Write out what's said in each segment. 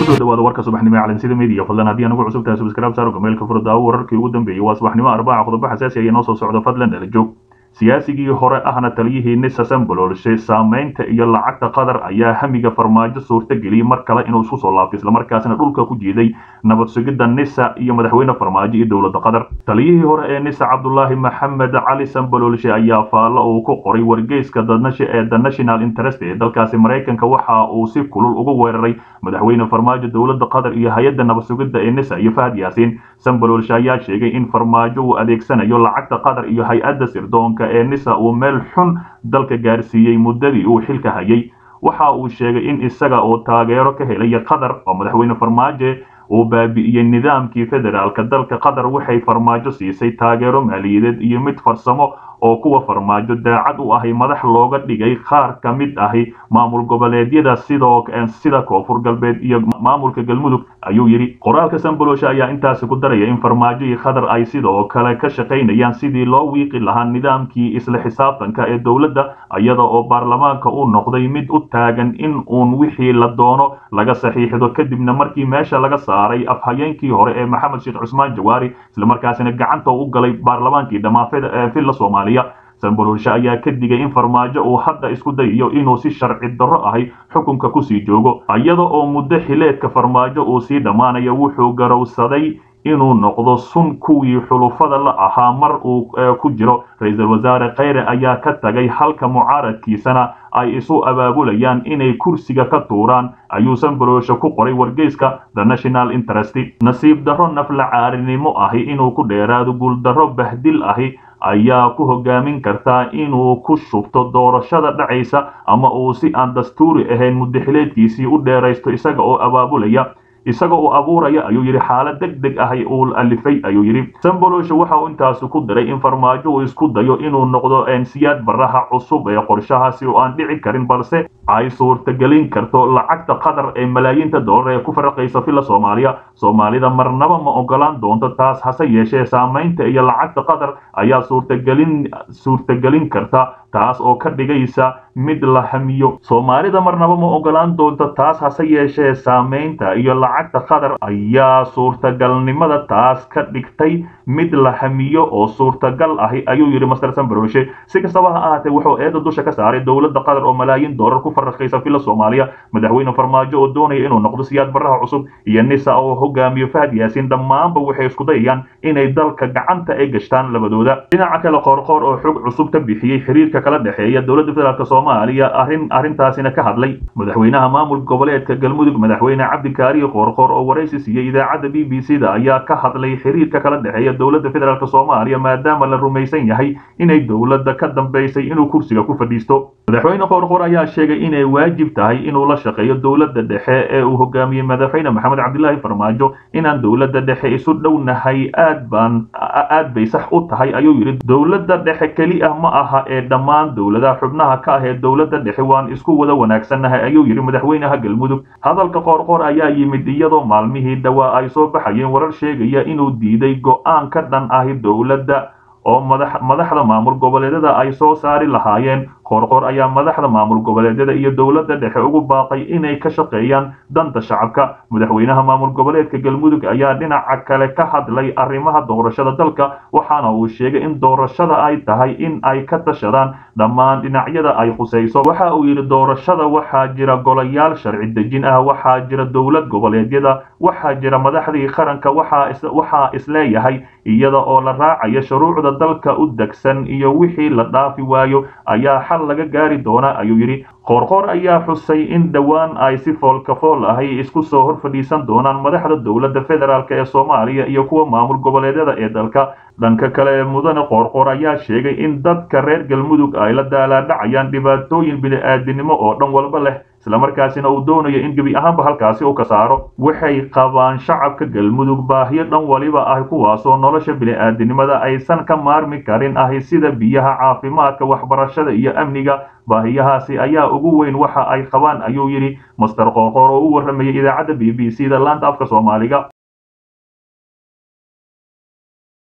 kusoo dhawaada warka subaxnimo ee calansida media fadlan haddii anugu cusub tahay subscribe saaro gameelka furdaawo wararkii ugu dambeeyey waa subaxnimo arbaca qodobo xasaasi ayaa noo soo socda fadlan dhala joog siyaasigii hore ahna taliyihii nisa sambololshe saamaynta iyo lacagta qatar ayaa hamiga farmaajo suurta geliyey mar kale inuu isku soo laabto islamarkaasina dhulka ku jiiday nabad sugidda nisa iyo madaxweyne farmaajo iyo dowladda qatar taliyihii hore ee nisa cabdulaahi maxamed cali sambololshe ayaa faallo uu ku qoray wargeyska ee the national interest ee dalkaasi maraykanka waxa uu si kulul ugu weeraray madaxweyne farmaajo dowladda qatar iyo hay-adda nabad sugidda ee nisa iyo fahad yaasiin sambololshe ayaa sheegay in farmaajo uu adeegsanayo lacagta qatar iyo hay-adda sirdoonka ee nisa uu meel xun dalka gaarsiiyey muddadii uu xilka hayay waxa uu sheegay in isaga oo taageero ka helaya qatar oo madaxweyne farmaajo uu baabi'iyey nidaamkii federaalka dalka qatar waxay farmaajo siisay taageero maaliyadeed iyo mid farsamo oo kuwa farmaajo daacad u ahay madax looga dhigay qaar ka mid ahi maamul goboleedyada sidoo sida koonfur galbeed iyo maamulka galmudug ayuu yidhi qoraalka sambolosha ayaa intaasi ku daraya in farmaajo iyo qatar ay sidoo kale ka shaqaynayaan sidii loo wiiqi lahaa nidaamkii isla xisaabtanka ee dowladda iyada oo baarlamaanka uu noqday mid u taagan in uun wixii la doono laga saxiixdo kadibna markii meesha laga saaray afhayeenkii hore ee maxamed sheekh cusmaan jawaari islamarkaasina gacanta u galay baarlamaankii dhammaafeda ee villa soomaaliya sambololshe ayaa ka digay in farmaajo uu hadda isku dayayo inuu si sharci darro ahay xukunka kusii joogo iyada oo muddo xileedka farmaajo uu sii dhammaanayo wuxuu garowsaday inuu noqdo sun kuwii xulufada la ahaa mar uu ku jiro ra-iisul wasaare kheyre ayaa ka tagay halka mucaaradkiisana ay isu abaabulayaan inay kursiga ka tuuraan ayuu sambololshe ku qoray wargeyska the national interest nasiib darro nafla caarinimo ahi inuu ku dheeraado guuldarro bahdil ahi ayaa ku hogaamin kartaa inuu ku shubto doorashada dhacaysa ama uu si aan dastuuri ahayn muddaxileedkiisii u dheeraysto isaga oo abaabulaya isaga uu abuuraya ayuu yidhi xaalad deg deg ahay uu alifay ayuu yidhi samboloshe waxa uu intaasi ku diray in farmaajo uu isku dayo inuu noqdo ensiyaad baraha cusub ee qorshahaasi oo aan dhici karin balse ay suurtagelin karto lacagta qatar ee malaayiinta dollar ee ku faraqaysa villa soomaaliya soomaalida marnaba ma ogolaan doonto taas hase yeeshee saamaynta iyo lacagta qatar ayaa suurtagelin suurtagelin karta taas oo ka dhigaysa mid la hamiyo soomaalida marnaba ma ogolaan doonto taas hase yeeshee saamaynta iyo lacagta qatar ayaa suurtagalnimada taas ka dhigtay mid la hamiyo oo suurtagal ahi ayuu yidhi master sambroshe si kastaba ha ahaatee wuxuu eedda dusha ka saaray dowladda qatar oo malaayiin dollar ku faraqaysa villa soomaaliya madaxweyne farmaajo oo doonaya inuu noqdo siyaad baraha cusub iyo nisa oo hogaamiyo fahad yaasiin dhammaanba waxay isku dayayaan inay dalka gacanta ay gashtaan labadooda dhinaca kale qoorqoor oo xog cusub ka bixiyey xiriirka kala dhexeeya dowladda federaalk soomaaliya arrin arrintaasina ka hadlay madaxweynaha maamul goboleedka galmudug madaxweyne cabdikaariyo qoorqoor oo waraysi siiyey idaacadda b b c da ayaa ka hadlay xiriirka kala dhexeeya dowladda federaalk soomaaliya maadaama la rumaysan yahay inay dowladda ka dambaysay inuu kursiga ku fadhiisto madaxweyne qoorqoor ayaa sheegay inay waajib tahay inuu la shaqeeyo dowladda dhexe ee uu hogaamiyey madaxweyne maxamed cabdilaahi farmaajo inaan dowladda dhexe isu dhownahay aad baan aad bay sax u tahay ayuu yidhi dowladda dhexe keli ah ma aha ee dhammaan dowladaha xubnaha ka ah ee dowladda dhexe waan isku wada wanaagsannahay ayuu yidhi madaxweynaha galmudug hadalka qoorqoor ayaa yimid iyadoo maalmihii dhawaa ay soo baxayeen warar sheegaya inuu diiday go'aan ka dhan ahi dowladda oo madaxda maamul goboleedyada ay soo saari lahaayeen qoorqoor ayaa madaxda maamul goboleedyada iyo dowladda dhexe ugu baaqay inay ka shaqeeyaan danta shacabka madaxweynaha maamul goboleedka galmudug ayaa dhinaca kale ka hadlay arrimaha doorashada dalka waxaana uu sheegay in doorashada ay tahay in ay ka tashadaan dhammaan dhinacyada ay khusayso waxa uu yidhi doorashada waxaa jira golayaal sharci dejin ah waxaa jira dowlad goboleedyada waxaa jira madaxdii qaranka waxaa isleeyahay iyada oo la raacayo shuruucda dalka u degsan iyo wixii la dhaafi waayo ayaa xal laga gaari doona ayuu yidhi qoorqoor ayaa xusay in dhowaan ay si foolkafool ahay isku soo hor fadhiisan doonaan madaxda dowladda federaalk ee soomaaliya iyo kuwa maamul goboleedyada ee dalka dhanka kale mudane qoorqoor ayaa sheegay in dadka reer galmudug ay la daalaadhacayaan dhibaatooyin bini-aadinimo oo dhan walba leh islamarkaasina uu doonayo in gebi ahaanba halkaasi uu ka saaro waxay qabaan shacabka galmudug baahiyo dhan waliba ah kuwaasoo nolosha bini-aadinimada aysan ka maarmi karin ahi sida biyaha caafimaadka waxbarashada iyo amniga baahiyahaasi ayaa ugu weyn waxa ay qabaan ayuu yidhi master qoorqoor oo u warramayay idaacadda b b c da laanta afka soomaaliga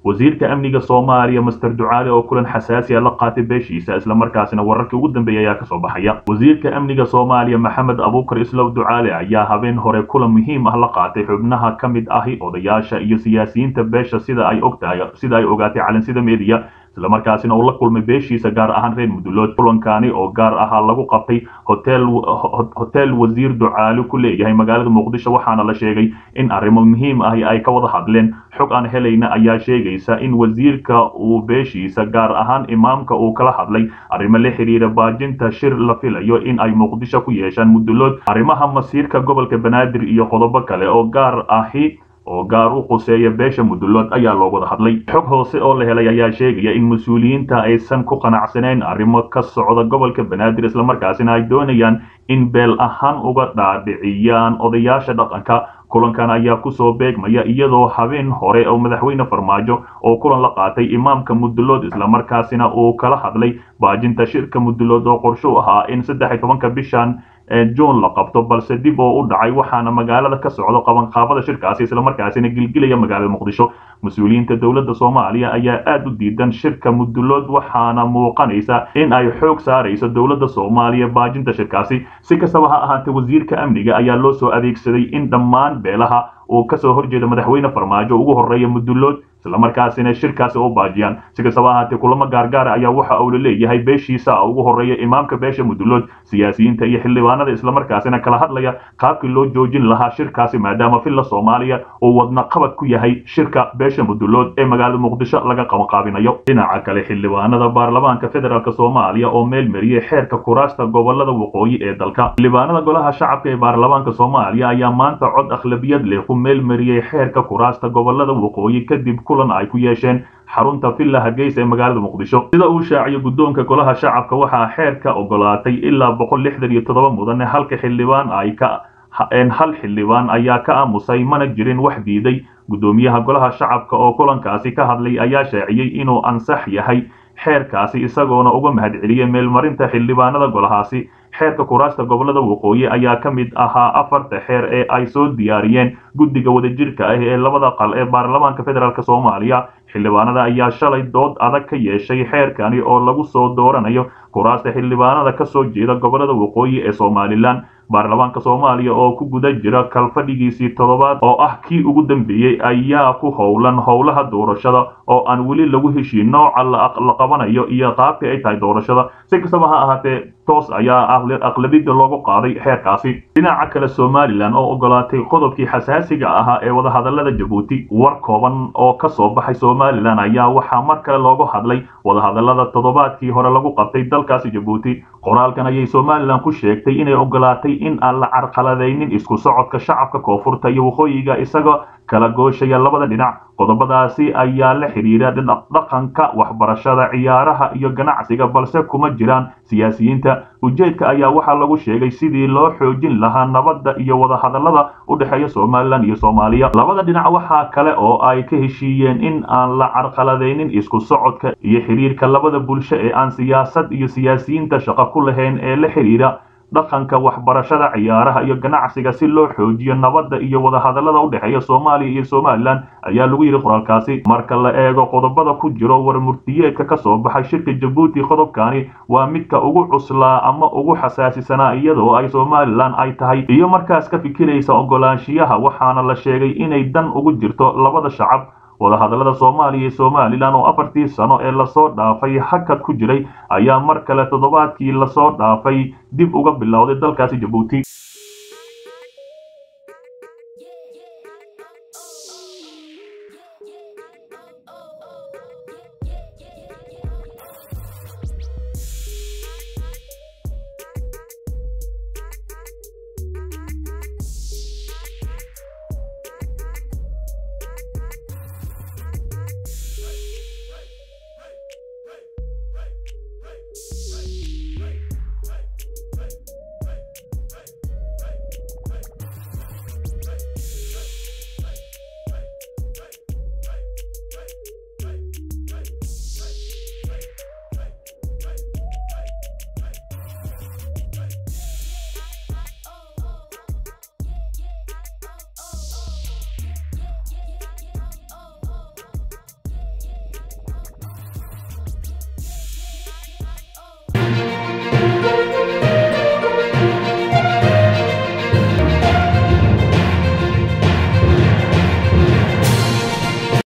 wasiirka amniga soomaaliya master ducaale oo kulan xasaasi a la qaatay beeshiisa islamarkaasina wararkii ugu dambeeyay ayaa kasoo baxaya wasiirka amniga soomaaliya maxamed abuukar islow ducaale ayaa habeen hore kulan muhiim ah la qaatay xubnaha ka mid ahi odayaasha iyo siyaasiyiinta beesha sida ay ogtahay sida ay ogaatay calansida media islamarkaasina uu la kulmay beeshiisa gaar ahaan reer mudulood kulankani oo gaar ahaa lagu qabtay hotel hotel wasiir ducaale ku leeyahay magaalada muqdisho waxaana la sheegay in arrimo muhiim ahi ay ka wada hadleen xog aan helayna ayaa sheegaysa in wasiirka uu beeshiisa gaar ahaan imaamka uu kala hadlay arrimo la xiriira baajinta shir la filayo in ay muqdisho ku yeeshaan mudulood arrimaha masiirka gobolka banaadir iyo qodobo kale oo gaar ahi oo gaar u quseeya beesha mudulood ayaa loo wada hadlay xog hoose oo la helay ayaa sheegaya in mas-uuliyiinta aysan ku qanacsanayn arrimo ka socda gobolka banaadir islamarkaasina ay doonayaan in beel ahaan uga dhaadhiciyaan odayaasha dhaqanka kulankan ayaa kusoo beegmaya iyadoo habeen hore oo madaxweyne farmaajo oo kulan la qaatay imaamka mudulood islamarkaasina uu kala hadlay baajinta shirka mudulood oo qorsho ahaa in saddex iyo tobanka bishan juun la qabto balse dib oo u dhacay waxaana magaalada ka socdo qabanqaabada shirkaasi islamarkaasina gilgilaya magaalada muqdisho mas-uuliyiinta dowladda soomaaliya ayaa aada u diidan shirka mudulood waxaana muuqanaysa in ay xoog saarayso dowladda soomaaliya baajinta shirkaasi si kastaba ha ahaatee wasiirka amniga ayaa loo soo adeegsaday in dhammaan beelaha uu kasoo horjeeda madaxweyne farmaajo ugu horeeya mudulood islamarkaasina shirkaasi u baajiyaan si kastaba ahaatee kulamo gaargaara ayaa waxa uu la leeyahay beeshiisa ugu horeeya imaamka beesha mudulood siyaasiyiinta iyo xildhibaanada islamarkaasina kala hadlaya qaabkii loo joojin lahaa shirkaasi maadaama filla soomaaliya uu wadna qabad ku yahay shirka beesha mudulood ee magaalada muqdisho laga qabanqaabinayo dhinaca kale xildhibaanada baarlamaanka federaalk soomaaliya oo meel mariyey xeerka kuraasta gobolada waqooyi ee dalka xildhibaanada golaha shacabka ee baarlamaanka soomaaliya ayaa maanta cod akhlabiyad leh ku meel mariyey xeerka kuraasta gobolada waqooyi kadib kulan ay ku yeesheen xarunta villa hargeysa ee magaalada muqdisho sida uu shaaciyo guddoonka golaha shacabka waxaa xeerka ogolaatay ilaa boqol lixdan iyo toddoba mudane halka xildhibaan ay ka hal xildhibaan ayaa ka aamusay mana jirin wax diiday guddoomiyaha golaha shacabka oo kulankaasi ka hadlay ayaa shaaciyey inuu ansax yahay xeerkaasi isagoona uga mahadceliyey meelmarinta xildhibaanada golahaasi xeerka kuraasta gobolada waqooyi ayaa ka mid ahaa afarta xeer ee ay soo diyaariyeen guddiga wadajirka ah ee labada qal ee baarlamaanka federaalk soomaaliya xildhibaanada ayaa shalay dood adag ka yeeshay xeerkani oo lagu soo dooranayo kuraasta xildhibaanada ka soo jeeda gobolada waqooyi ee somalilan baarlamaanka soomaaliya oo ku guda jira kalfadhigiisii toddobaad oo ah kii ugu dambeeyey ayaa ku howlan howlaha doorashada oo aan weli lagu heshiin nooca la qabanayo iyo qaabka ay tahay doorashada si kastaba ha ahaatee toos ayaa aqlabida loogu qaaday xeerkaasi dhinaca kale somalilan oo ogolaatay qodobkii xasaasiga ahaa ee wadahadalada jabuuti war kooban oo ka soo baxay somalilan ayaa waxaa mar kale loogu hadlay wadahadalada toddobaadkii hore lagu qabtay dalkaasi jabuuti qoraalkan ayay somalilan ku sheegtay inay ogolaatay in aan la carqaladaynin isku socodka shacabka koonfurta iyo waqooyiga isagoo kala gooshaya labada dhinac qodobadaasi ayaa la xidhiira dhaqanka waxbarashada ciyaaraha iyo ganacsiga balse kuma jiraan siyaasiyiinta ujeedka ayaa waxaa lagu sheegay sidii loo xoojin lahaa nabadda iyo wadahadallada u dhexeeya somalilan iyo soomaaliya labada dhinac waxaa kale oo ay ka heshiiyeen in aan la carqaladaynin isku socodka iyo xidhiirka labada bulsho ee aan siyaasad iyo siyaasiyiinta shaqo ku lahayn ee la xidhiira dhaqanka waxbarashada ciyaaraha iyo ganacsiga si loo xoojiyo nabadda iyo wadahadallada u dhexeeya soomaaliya iyo somalilan ayaa lagu yidhi qoraalkaasi marka la eego qodobada ku jiro warmurtiyeedka ka soo baxay shirka jabuuti qodobkani waa midka ugu cuslaa ama ugu xasaasisanaa iyadoo ay somalilan ay tahay iyo markaas ka fikiraysa ogolaanshiyaha waxaana la sheegay inay dan ugu jirto labada shacab wadahadallada soomaaliya iyo somalilan oo afartii sano ee lasoo dhaafay hakad ku jiray ayaa mar kale toddobaadkii lasoo dhaafay dib uga bilowday dalkaasi jabuuti